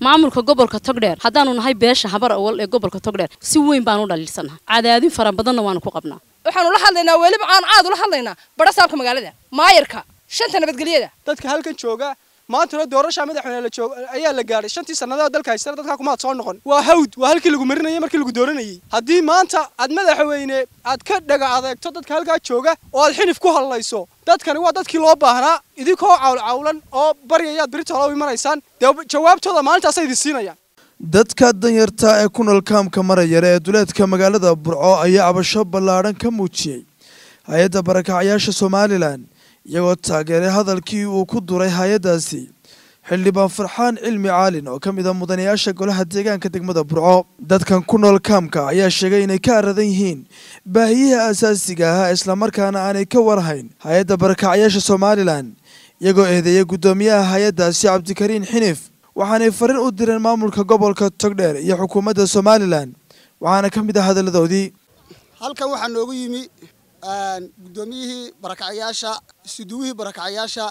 maamulka gobolka togdheer haddaanu nahay beesha habar awal ee gobolka togdheer si weyn baanu dhaliilsannaha cadaadin fara badanna waanu ku qabnaa waxaanu la hadlaynaa weliba aan aad ula hadlaynaa barasaabka magaalada maayarka shanta nabadgelyada dadka halkan jooga maantana doorasha madaxweyne la joog ayaa la gaadhay shantii sannadood dalka haystana dadkaa kumaad soo noqon waa hawd waa halkii lagu marinayay markii lagu dooranayay haddii maanta aad madaxweyne aad ka dhaga adeegto dadka halkaa jooga oo aad xinif ku hadlayso dadkani waa dadkii loo baahnaa idinkoo cawlcawlan oo baryayaad beritoolo u imanaysaan dee jawaabtooda maalintaasay idin siinayaan dadka danyarta ee ku nool kaamka marayare ee duleedka magaalada burco ayaa cabasho ballaadhan ka muujiyey hay-adda barakacyaasha somalilan iyagoo taageeray hadalkii uu ku duray hay-addaasi xildhibaan farxaan cilmi caalin oo ka mid a mudanayaasha golaha deegaanka degmada burco dadkan ku nool kaamka ayaa sheegay inay ka aradan yihiin baahiyaha asaasiga ahaa islamarkaana aanay ka warhayn hay-adda barakacyaasha somalilan iyagoo eedeeyay guddoomiyaha hay-addaasi cabdikariin xinif waxaanay fariin u direen maamulka gobolka togdheer iyo xukuumadda somalilan waxaana ka mid ah hadalladoodii halkan waxaa noogu yimi guddoomiyihii barakacyaasha isuduwihii barakacyaasha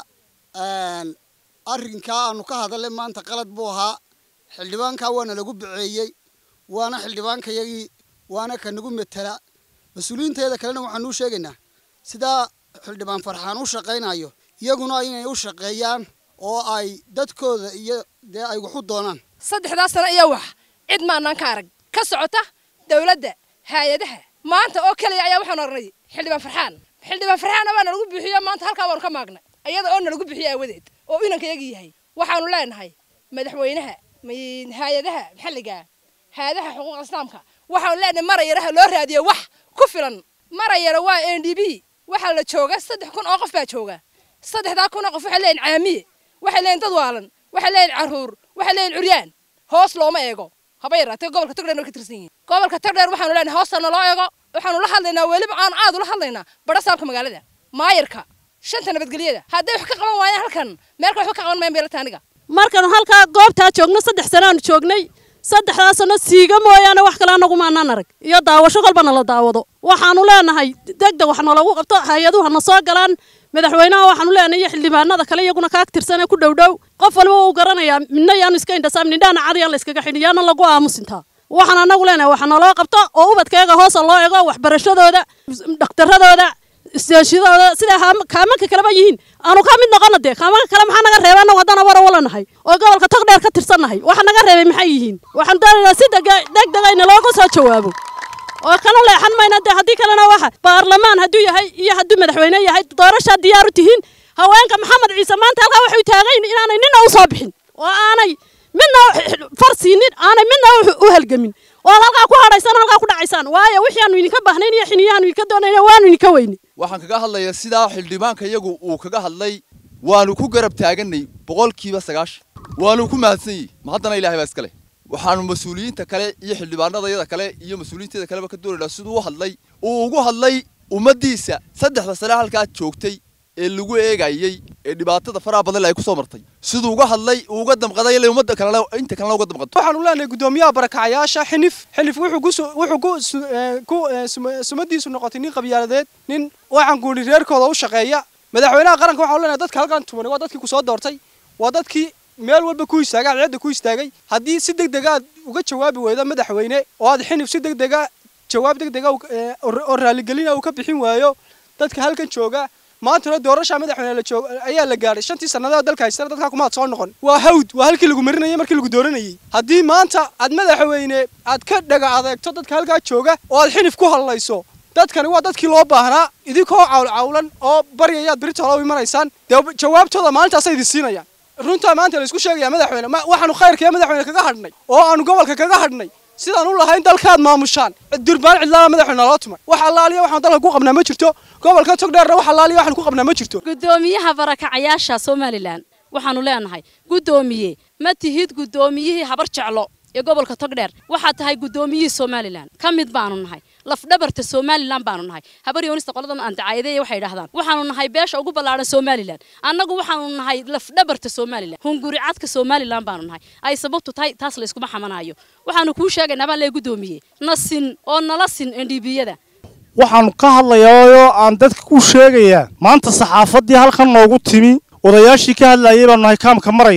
arrinkaa aanu ka hadalay maanta qalad buu ahaa xildhibaankaa waana lagu baceeyey waana xildhibaankayagii waana ka nagu metela mas-uuliyiinteeda kalena waxaanu u sheegaynaa sidaa xildhibaan farxaan u shaqaynayo iyaguna inay u shaqeeyaan oo ay dadkooda iyo dee ay wax u doonaan saddexdaa sano iyo wax cid maanaan ka arag ka socota dawladda hay-adaha maanta oo keliya ayaa waxaan oranay xildhibaan farxaan xildhibaan farxaana waa nalagu bixiyo maanta halkaa waanu ka maagnay iyada oo nalagu bixiyo aawadeed oo inankayagii yahay waxaanu leenahay madaxweynaha hay-adaha maxalliga hay-adaha xuquuqa islaamka waxaanu leenahay marayaraha loo raadiyo wax ku filan marayara waa n d b waxaa la jooga saddex kun oo qof baa jooga saddexdaa kun oo qof waxay leeyihin caamiye waxay leeyihin dad waalan waxay leeyihin carruur waxay leeyihin curyaan hoos looma eego haba yaraatee gobolka togdheer way ka tirsan yihiin gobolka togdheer waxaanu leenahay hoostana loo eego waxaanu la hadlaynaa weliba aan aad ula hadlaynaa barasaabka magaalada maayarka shanta nabadgelyada hadday wax ka qaban waayaan halkan meelka waxba ka qaban mayan beelata aniga markan halkaa goobtaa joogno saddex sanaanu joognay saddexdaa sano siiga mooyaane wax kale anagu maanaan arag iyo daawasho kolba nala daawado waxaanu leenahay degdeg wax nalagu qabto hay-aduhu hana soo galaan madaxweynaha waxaanu leenahay iyo xildhibaanada kale iyaguna kaag tirsanee ku dhowdhow qof waliba uu garanayaa midna yaanu iska indhasaam nindhaana cadiyan la iskaga xidhin yaana lagu aamusintaa waxaan anagu leenahay waxa naloo qabto oo ubadkeega hoosa loo ego waxbarashadooda dhakhtaradooda isteeshadooda sidaa kaamanka kaleba yihiin aanu ka mid noqono dee kaamanka kale maxaa naga reebay anagu haddana wara walanahay oo gobolka togdheer ka tirsannahay waxa naga reebay maxay yihiin waxaanu doonaynaa si degdega ina looga soo jawaabo oo kana leexan mayna dee haddii kalena waxa baarlamaan hadduu yahay iyo hadduu madaxweyne yahay doorashaa diyaar u tihiin haweenka maxamed ciise maanta halkaa waxay taagayn inaanay nina u soo bixin oo aanay midna far siinin aanay midna u halgamin oo halkaa ku hadhaysaan halkaa ku dhacaysaan waayo wixii aanu idinka baahnayn iyo xiniyahaanu idinka doonayna waanu idinka weyni waxaan kaga hadlayaa sidaa xildhibaanka iyagu uu kaga hadlay waanu ku garab taaganay boqolkiiba sagaashan waanu ku mahadsan yihi ma haddana ilahay baa iska leh waxaanu mas-uuliyiinta kale iyo xildhibaanadayada kale iyo mas-uuliyiinteeda kaleba ka doonaynaa siduu u hadlay uu ugu hadlay ummaddiisa saddexda sane halkaa joogtay ee lagu eegayey ee dhibaatada faraha badan ay ku soo martay siduu uga hadlay uu uga damqaday ilaa ummadda kalena inta kalena uga damqato waxaanu leenahay guddoomiyaha barakacyaasha xinif xinif wuxuu ku wuxuu ku ku sumadiisu noqotay nin qabyaaladeed nin waxaan guuri reerkooda u shaqeeya madaxweynaha qaranka waxaanu leenahay dadka halkan tumanay waa dadkii ku soo doortay waa dadkii meel walba ku istaagay cadceedda ku istaagay haddii si degdega aad uga jawaabi weydo madaxweyne oo aad xinif si degdega jawaab degdega oo raaligelina uu ka bixin waayo dadka halkan jooga maantana doorasha madaxweyne la joog ayaa la gaadhay shantii sannadood dalka haystana dadkaa kumaad soo noqon waa hawd waa halkii lagu marinayay markii lagu dooranayay haddii maanta aad madaxweyne aad ka dhaga adeegto dadka halkaa jooga oo aad xinif ku hadlayso dadkani waa dadkii loo baahnaa idinkoo cawlcawlan oo baryayaad beritoolo u imanaysaan dee jawaabtooda maalintaasay idin siinayaan runtaa maanta la isku sheegayaa madaxweyne waxaanu khayrkaiyo madaxweyne kaga hadhnay oo aanu gobolka kaga hadhnay sidaan u lahayn dalkaad maamushaan durbaan cidlaana madaxweyne loo tumay wax allaaliya waxaan dalka ku qabnaa ma jirto gobolka togdheerna wax allaaliya waxaan ku qabnaa ma jirto guddoomiyaha barakacayaasha somalilan waxaanu leenahay guddoomiye ma tihid guddoomiyihii habar jeclo ee gobolka togdheer waxaad tahay guddoomiyihii somalilan ka mid baanu nahay lafdhabarta somalilan baanu nahay habar yoonista qoladan aan dacaayadeeya waxay idhahdaan waxaanu nahay beesha ugu ballaadhan somalilan annagu waxaanu nahay lafdhabarta somalilan hunguri cadka somalilan baanu nahay ay sababtu tahay taas la iskuma xamanayo waxaanu kuu sheegaynaa baan lee guddoomiye na sin oo nala sin ndbiyada waxaanu ka hadlayaa aan dadka ku sheegayaa maanta saxaafaddii halkan noogu timi odayaashii ka hadlayay baanu nahay kaamka marayare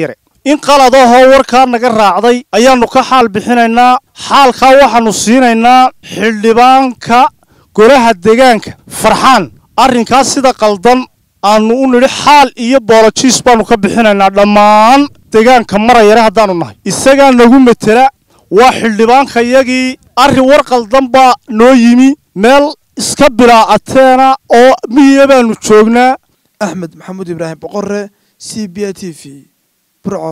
in qaladahoo warkaa naga raacday ayaannu ka xaal bixinaynaa xaalkaa waxaannu siinaynaa xildhibaanka golaha deegaanka farxaan arrinkaas sida qaldan aannu u nidhi xaal iyo boolojiis baannu ka bixinaynaa dhammaan deegaanka marayare haddaannu nahay isagaa nagu metela waa xildhibaankayagii arrin war qaldan baa noo yimi meel iska bilaacateena oo miyiga baannu joognaa axmed maxamuud ibraahim boqore c b a t v burco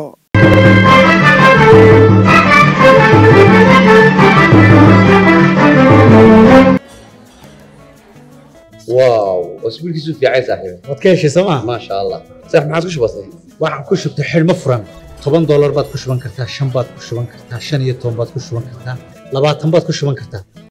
واو اسبوعك في عايز صاحبي waad ka heshay sooma ما شاء الله صح ما عادش بسيط waxaan ku shubtay xidhmo furan toban doolar baad ku shuban kartaa shan baad ku shuban kartaa shan iyo toban baad ku shuban kartaa labaatan baad ku shuban kartaa